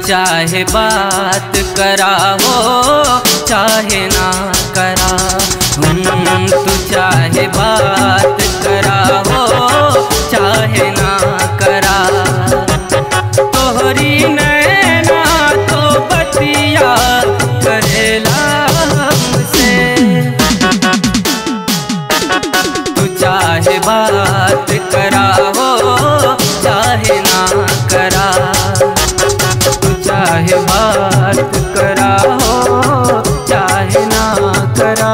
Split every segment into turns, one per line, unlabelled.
चाहे बात करा हो चाहे ना करा हम्म, तू चाहे बात करा हो चाहे ना करा तोहरी नैना तो बतिया करेला हमसे तू चाहे बात करा हो चाहे ना करा तू चाहे बात करा हो चाहे ना करा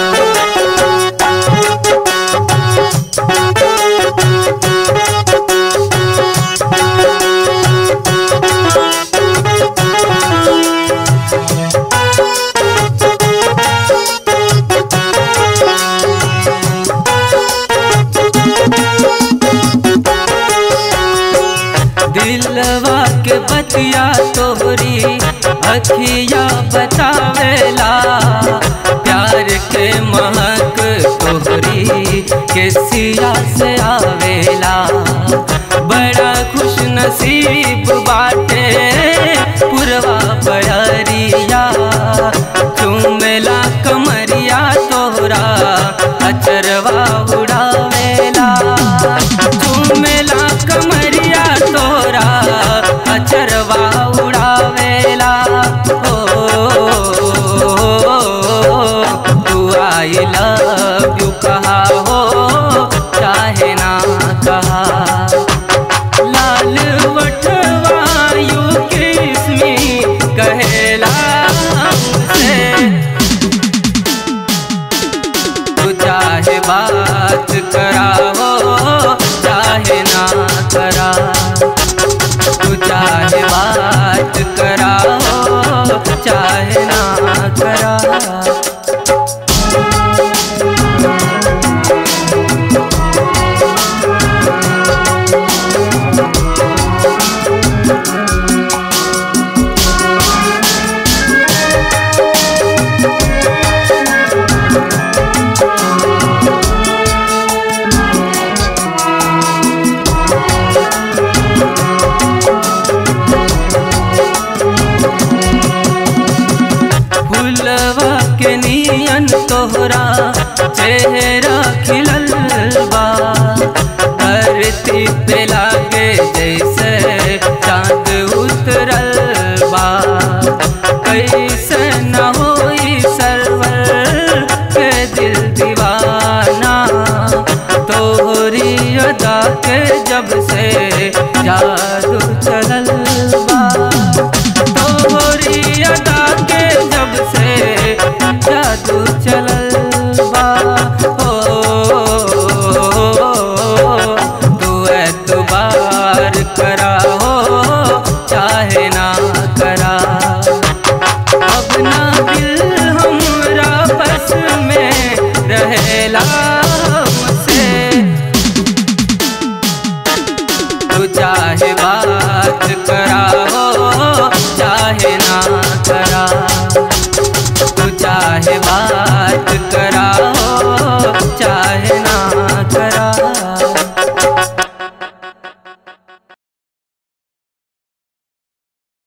दिलवा के बतिया तोहरी अखिया बतावेला प्यार के महक तोहरी के सिया से आवेला बड़ा खुश नसीब बाटे पुरवा बड़रिया चुमेला कमरिया तोहरा अचरवा उड़ावेला चुमेला कमरिया तोरा अचरवा उड़ावेला ओ तू आई लव यू कहा हो चाहे ना कहा लाल वटवा यू किस मी कहेला हमसे तू चाहे बात करा हो चाहे ना करा तू चाहे बात करा हो चाहे ना करा फूलवा के नियन तोहरा चेहरा खिलल बा धरती पे लागे जैसे चांद उतरल बा कैसे न होई सरवर के दिल दीवाना तोहरी अदा के जब से जादू चलल बा तोहरी अदा के जब से जादू चलल बा ओ तू एतबार करा हो चाहे ना करा अब ना दिल हमरा बस में रहेला हमसे तू चाहे बात करा हो चाहे ना करा तू चाहे बात करा हो चाहे